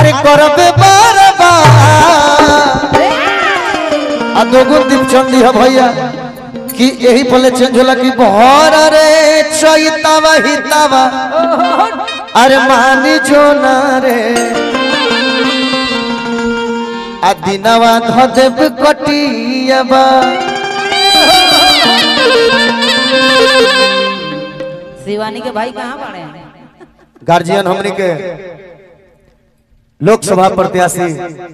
अरे करबे बरबा आ दोगुन दीप चंदी है भैया कि यही पले चेंज होला कि बहर रे चैतावा हितावा अरे मानी जो ना रे आ दिनवा धदेव कटियाबा शिवानी के भाई कहाँ पड़े हैं गार्जियन हमनी के लोकसभा प्रत्याशी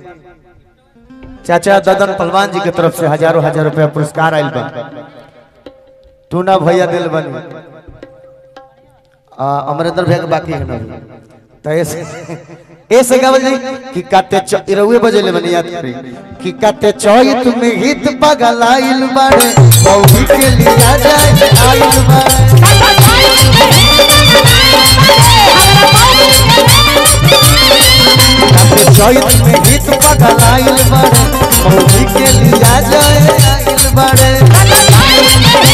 चाचा ददन पहलवान जी के तरफ से हजारों हजार रुपया पुरस्कार आयल बा टूना भैया दिल बनी आ, अमरेंद्र भैया के बाकी है ना तो ऐसे ऐसे गावल जी कि काते च इरउए बजेले बनी याद करी कि काते चोई तुम्हें हित पगलाइल बाड़े मौगी के लिया जाए आइल बाड़े काते चोई तुम्हें हित पगलाइल बाड़े मौगी के लिया जाए आइल बाड़े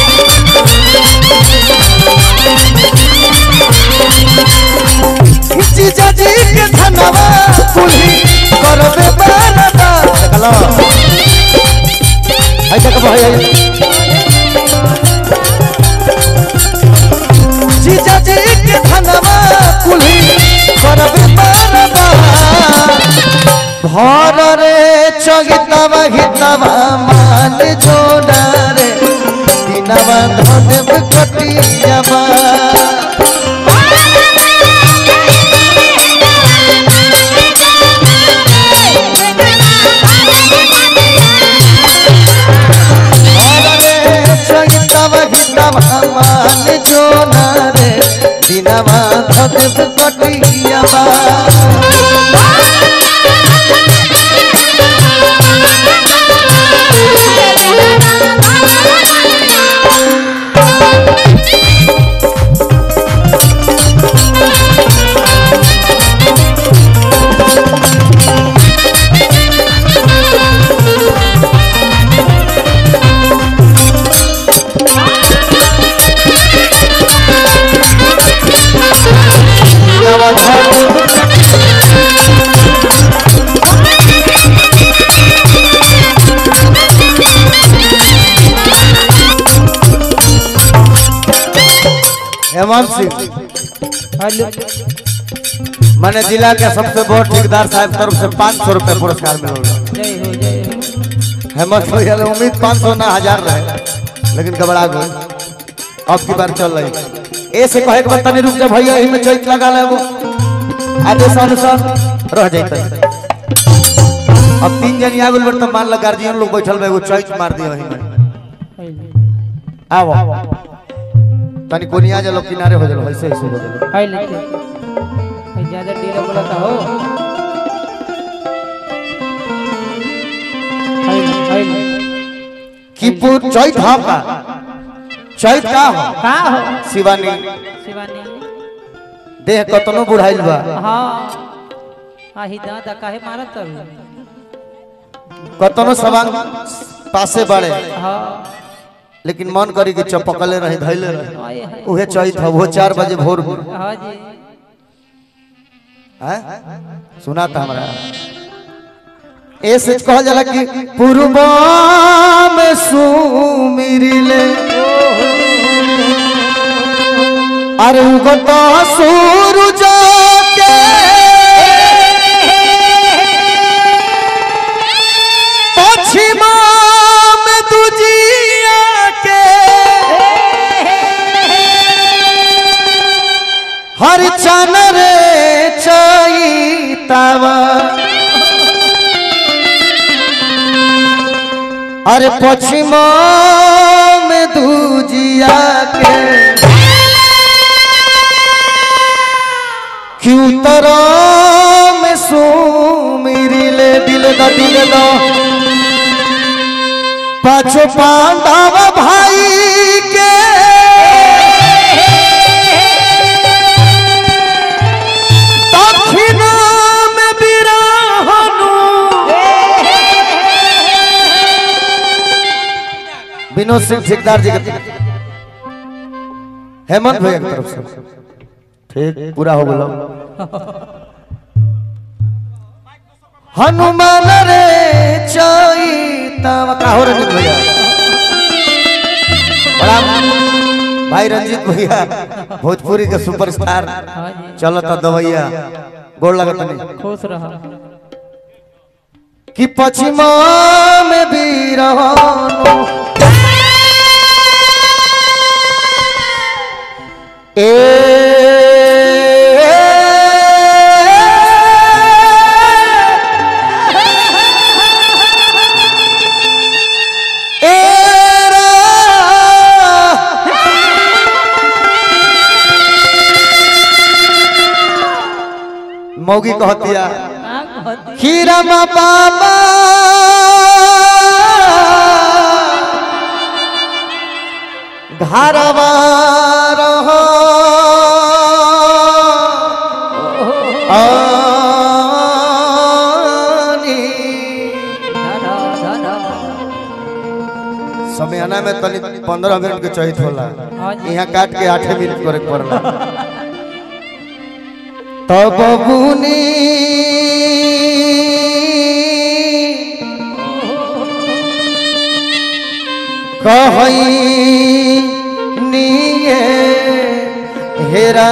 जीजा जी के धनवा कुल्ही करबे बारदा देखला आई तक भाई आई जीजा जी के धनवा कुल्ही करबे बारदा भर रे चगितवा हितवा मान जोड़ा रे दिनवा धदेव कटियावा দিনবা ধদেব কটিয়াবা দিনবা ধদেব हेमंत सिंह मैंने जिला के सबसे बड़ ठेकेदार साहब तरफ से पाँच सौ रुपये पुरस्कार मिला जय हो जय हो हेमंत भैया ने उम्मीद पाँच सौ ना हजार रहे लेकिन घबरा गए अब की बार चल रही ऐसे कहे के बाद तनी रुक जा भैया यही में चैत लगा ले वो आदेश अनुसार रह जाते अब तीन जन आ गेल तो मान लो गार्जियन लोग बैठल बा एगो चैत मार दियो यही में आओ तनी कोनिया जलो किनारे हो जलो ऐसे ऐसे हो जलो हाय लेते हाय ज्यादा डीला बोला था हो हाय हाय कि पू- चैत हाँ का चैत का हो का हो शिवानी शिवानी देह कतनो बुढ़ाइल बा हाँ आही दादा काहे मारत तब कतनो सवांग पासे बाड़े हाँ लेकिन मन करी कि चपकले रहे धैले रहे हाय हाय उहे चैत है वो चार बजे भोर में हाँ जी हैं? सुना था हमारा ऐसे कहल जाला कि पूर्वा में सुमिरिले अरे उगता सूरज के पश्चिमा में दुजिया के हर चन रे चैतावा अरे पश्चिमा में दूजिया के क्यों तरा में सुमिरिले दिल दा दिल दा पाछो पांडव भाई के दक्षिण में बिरहनु विनोद सिंह ठेकेदार जी के हेमंत भैया की तरफ से ठीक पूरा हो गलो हनुमान रे चैतवा का हो रंजित भैया बड़ा भाई रंजित भैया भोजपुरी के सुपरस्टार हाँ जी चलो तो दवैया गोड़ लगत नहीं खुश रहो कि पश्चिमा में भी रहनो ए मौगी कहतिया हाँ, कहती। खीरमा बाबा घरवा रहो आनी। दादा, दादा। समयाना में तनी पंद्रह मिनट के चहित होला हाँ जी। यहाँ काट के आठे मिनट करे के पड़ला तब बुनी कहई निये हेरा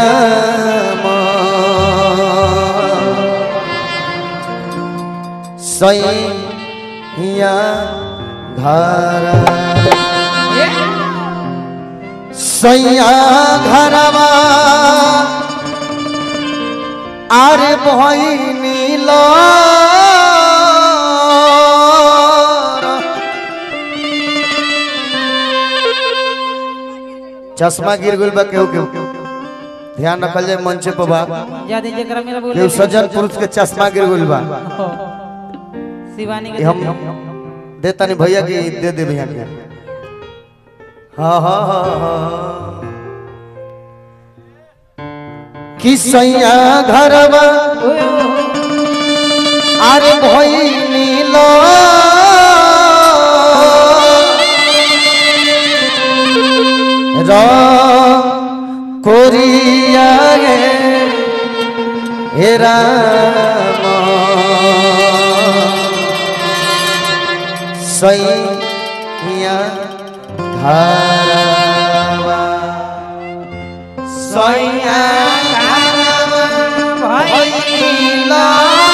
सैया घरा सैया घरवा आरे बहिनी लो चश्मा गिर गइल बा केहू केहू ध्यान रखल जाए मंचे पर बा ज्यादा जकरा मेरा बोले केहू सज्जन पुरुष के चश्मा गिर गइल बा हो। शिवानी के ये हम दे तनी भैया के दे दे भैया के हाँ हाँ हाँ हाँ कि सैया घरवा ओए, ओए, ओए। আরে ভই নীল র করিয়া হেরা সৈয়া ঘরবা সৈয়া ঘরবা ভইলা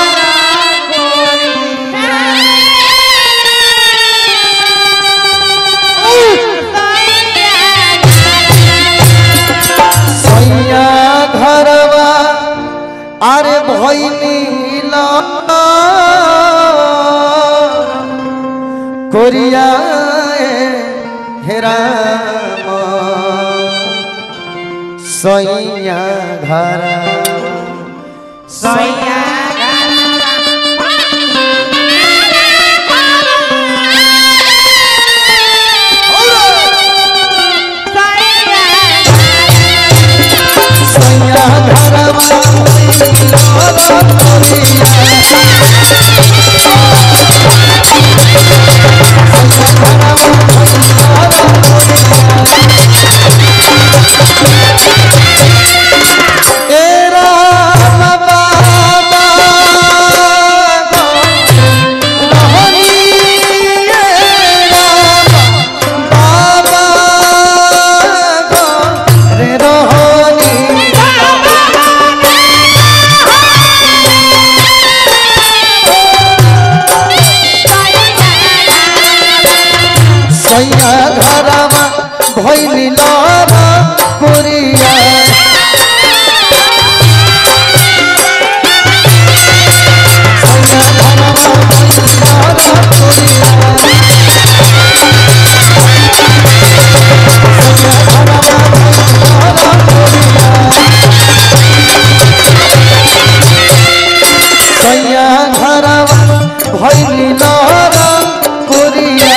सैया घरवा अरे भैनी कोरिया हेरा सैया घरा सैया सैया घरवा एरा बाबा रे रोहनी सैया घरवा भैली लारा कोरिया सैया घरवा भैली लारा कोरिया सैया घरवा भैली लारा कोरिया सैया घरवा भैली लारा कोरिया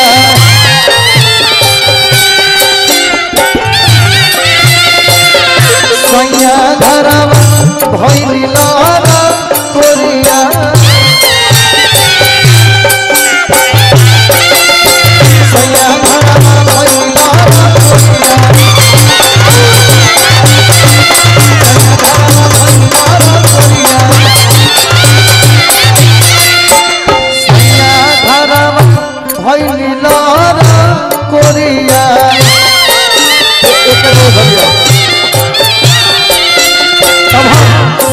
सैया घरवा भैली लारा कोरिया सैया घरवा भैली लारा कोरिया सैया घरवा भैली लारा कोरिया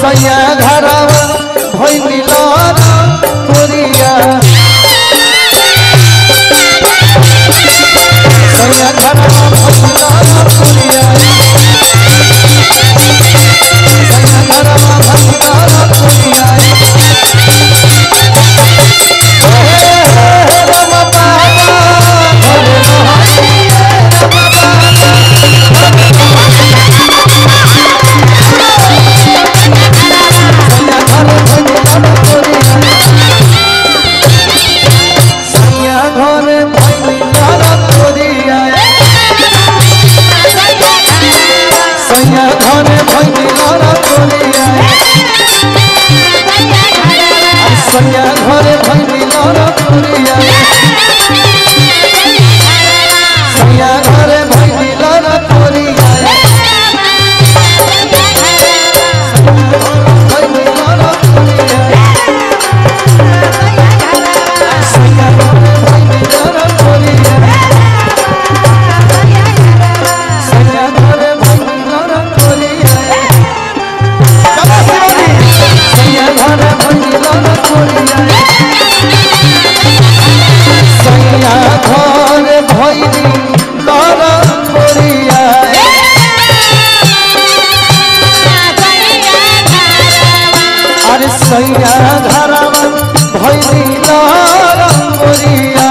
सैया घरवा भैनी लारा कोरिया सैया घरवा भैनी लारा कोरिया सैया घरवा भैनी लारा कोरिया हे हे राम बाबा हरे राम सैया घर भैनी लारा कोरिया सैया घर भैनी लारा कोरिया सैया घर भैनी लारा कोरिया सैया घर भैनी लारा कोरिया सैया घर भैनी लारा कोरिया भैनी लारा कोरिया सैया घर भैनी लारा कोरिया सैया घर भैनी लारा कोरिया चलो शिवानी सैया घर भैनी लारा कोरिया सैया घर भैनी लारा कोरिया अरे सैया घरवा भैनी लारा कोरिया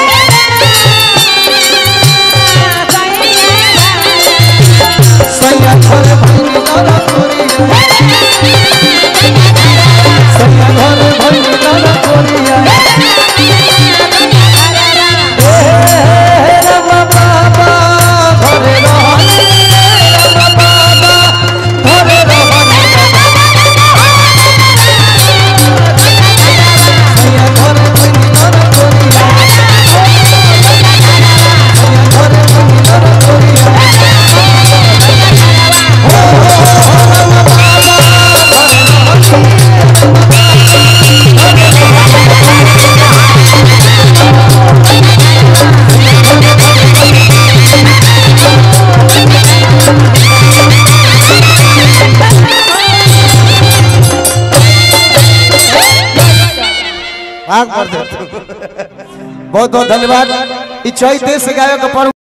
सैया घर भैनी लारा कोरिया सैया घर भैनी लारा कोरिया हे हे राम बाबा घरे रहनी राम बाबा घरे रहनी सैया घर भैनी लारा कोरिया सैया घर भैनी लारा कोरिया बहुत बहुत धन्यवाद ई चैते से गायक पर